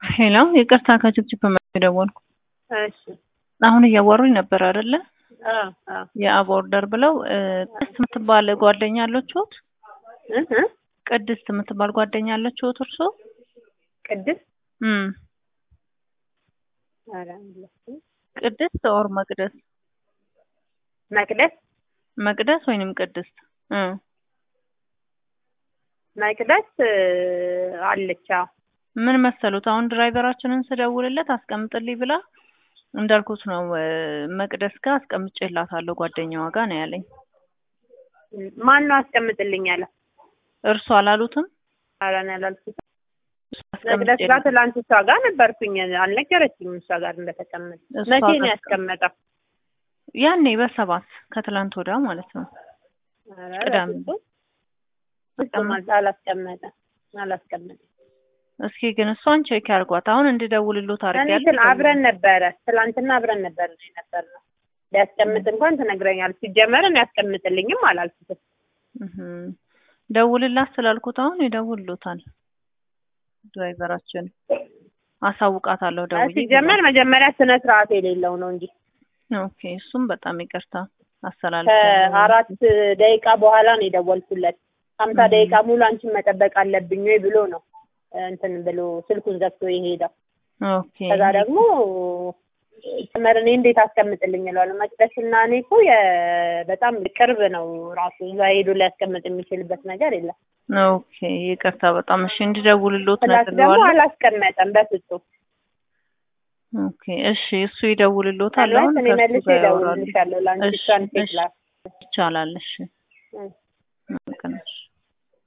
ሄሎ ይቅርታ ከችፕችፕ ደወልኩ። እሺ አሁን እያወሩኝ ነበር አይደለ? አዎ አዎ የአብ ኦርደር ብለው እ ቅድስት የምትባል ጓደኛ አለችሁት? እ እ ቅድስት የምትባል ጓደኛ አለችሁት እርሶ? ቅድስት እም ኧረ የለችም። ቅድስት ኦር መቅደስ? መቅደስ መቅደስ ወይንም ቅድስት እ መቅደስ እ አለች። አዎ ምን መሰሉት አሁን ድራይቨራችንን ስደውልለት አስቀምጥልኝ ብላ እንዳልኩት ነው እ መቅደስ ጋር አስቀምጬላታለሁ ጓደኛዋ ጋር ነው ያለኝ። ማን ነው አስቀምጥልኝ ያለ? እርሱ አላሉትም? ኧረ እኔ አላልኩትም። መቅደስ ጋር ትላንት እሷ ጋር ነበርኩኝ። አልነገረችኝም እሷ ጋር እንደተቀመጠ። እሷ መቼ ነው ጋር- ያስቀመጠው? ያኔ በሰባት ከትላንት ወዲያ ማለት ነው። ኧረ ቅዳሜ። በፍጹም ፍጹም አል- አላስቀመጠም አላስቀመጠም። እስኪ ግን እሷን ቼክ ያርጓት። አሁን እንድደውልሎት እኔ አድርጊያለሁ። እንትን አብረን ነበረ ትላንትና አብረን ነበር ነው የነበር ነው ሊያስቀምጥ እንኳን ትነግረኛል። ሲጀመር እኔ ያስቀምጥልኝም አላልኩትም። እህም። ደውልላት ስላልኩት አሁን ይደውልሎታል። ድራይቨራችን አሳውቃታለሁ ደውዬ። ሲጀመር መጀመሪያ ስነ ስርዓት የሌለው ነው እንጂ ኦኬ፣ እሱም በጣም ይቅርታ አስተላልፍ ከአራት ደቂቃ በኋላ ነው የደወልኩለት። ሀምሳ እም። ደቂቃ ሙሉ አንቺን መጠበቅ አለብኝ ወይ ብሎ ነው እንትን ብሎ ስልኩን ዘግቶ የሄደው። ኦኬ ከዛ ደግሞ ጭምር እኔ እንዴት አስቀምጥልኝ እለዋለሁ። መቅደስ እና እኔ እኮ የ- በጣም ቅርብ ነው ራሱ እዛ ሄዶ ሊያስቀምጥ የሚችልበት ነገር የለም። ኦኬ ይቅርታ በጣም እሺ፣ እንድደውልሎት ፕላስ ደግሞ ነግሬዋለሁ። አላስቀመጠም በፍጹም። ኦኬ እሺ፣ እሱ ይደውልሎታል። አሁን ምናልባት እኔ ከእሱ መልሼ ጋር ያወራሉ። እደውልልሻለሁ ለአንቺ እሺ፣ እሷን ሴት እሺ፣ ላክ። ይቻላል። እሺ እሺ